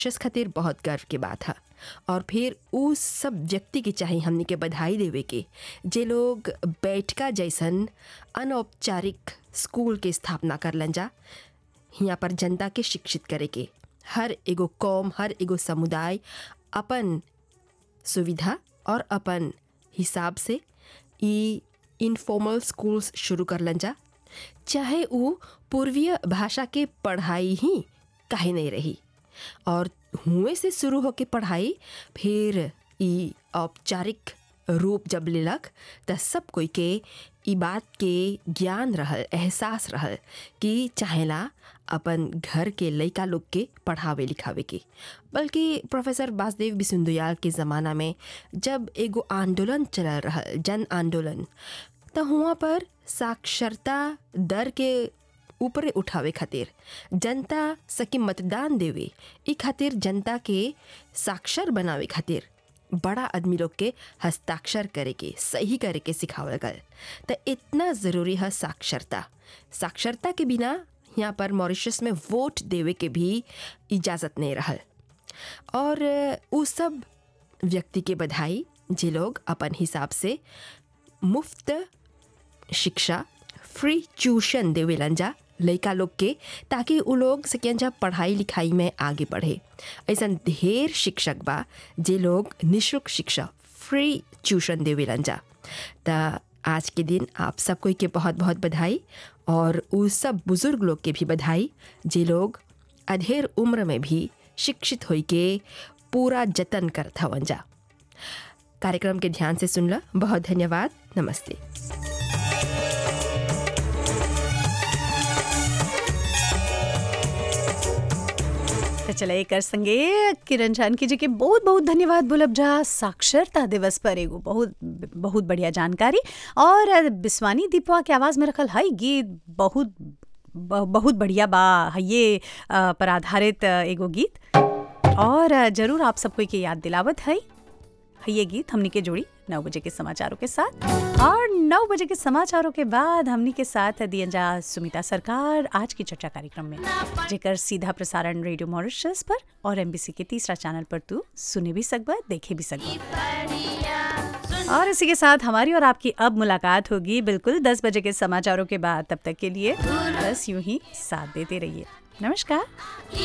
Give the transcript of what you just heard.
शस खातिर बहुत गर्व के बात है और फिर उस सब व्यक्ति के चाहे हमने के बधाई देवे के जे लोग बैठका जैसन अनौपचारिक स्कूल के स्थापना करलन जा यहाँ पर जनता के शिक्षित करे के हर एगो कौम हर एगो समुदाय अपन सुविधा और अपन हिसाब से ई इनफॉर्मल स्कूल्स शुरू करलन जा चाहे वो पूर्वीय भाषा के पढ़ाई ही काहे नहीं रही और हुए से शुरू होके पढ़ाई फिर ई औपचारिक रूप जब लेलक त सब कोई के ई बात के ज्ञान रहल एहसास रहल कि चाहेला अपन घर के लइका लोग के पढ़ावे लिखावे के बल्कि प्रोफेसर वासुदेव बिसुंदुयाल के ज़माना में जब एगो आंदोलन चलल रहल जन आंदोलन त हुआ पर साक्षरता दर के ऊपरे उठावे खातिर जनता सके मतदान देवे ई खातिर जनता के साक्षर बनावे खातिर बड़ा आदमी लोग के हस्ताक्षर करे के सही करे के सिखावल गल त इतना ज़रूरी है साक्षरता साक्षरता के बिना यहाँ पर मॉरिशस में वोट देवे के भी इजाज़त नहीं रहल और उ सब व्यक्ति के बधाई जे लोग अपन हिसाब से मुफ्त शिक्षा फ्री ट्यूशन देवेलन जा लइका लोग के ताकि उ लोग सकें जा पढ़ाई लिखाई में आगे बढ़े ऐसा ढेर शिक्षक बा जे लोग निःशुल्क शिक्षा फ्री ट्यूशन देवेलन जा त आज के दिन आप सब कोई के बहुत बहुत बधाई और उ सब बुज़ुर्ग लोग के भी बधाई जे लोग अधेर उम्र में भी शिक्षित होई के पूरा जतन करत हवन जा कार्यक्रम के ध्यान से सुनला बहुत धन्यवाद नमस्ते तो चले एक संगे किरण जानकी जी के बहुत बहुत धन्यवाद बोलब जा साक्षरता दिवस पर एगो बहुत बहुत बढ़िया जानकारी और बिस्वानी दीपवा के आवाज में रखल हई गीत बहुत बहुत बढ़िया बा ये पर आधारित एगो गीत और जरूर आप सबको के याद दिलावत है ये गीत हमनी के जोड़ी नौ बजे के समाचारों के साथ और नौ बजे के समाचारों के बाद हमनी के साथ दियन जा सुमिता सरकार आज की चर्चा कार्यक्रम में जेकर सीधा प्रसारण रेडियो मॉरिशस पर और एमबीसी के तीसरा चैनल पर तू सुने भी सकबा देखे भी सकबा और इसी के साथ हमारी और आपकी अब मुलाकात होगी बिल्कुल दस बजे के समाचारों के बाद तब तक के लिए बस यूं ही साथ देते रहिए नमस्कार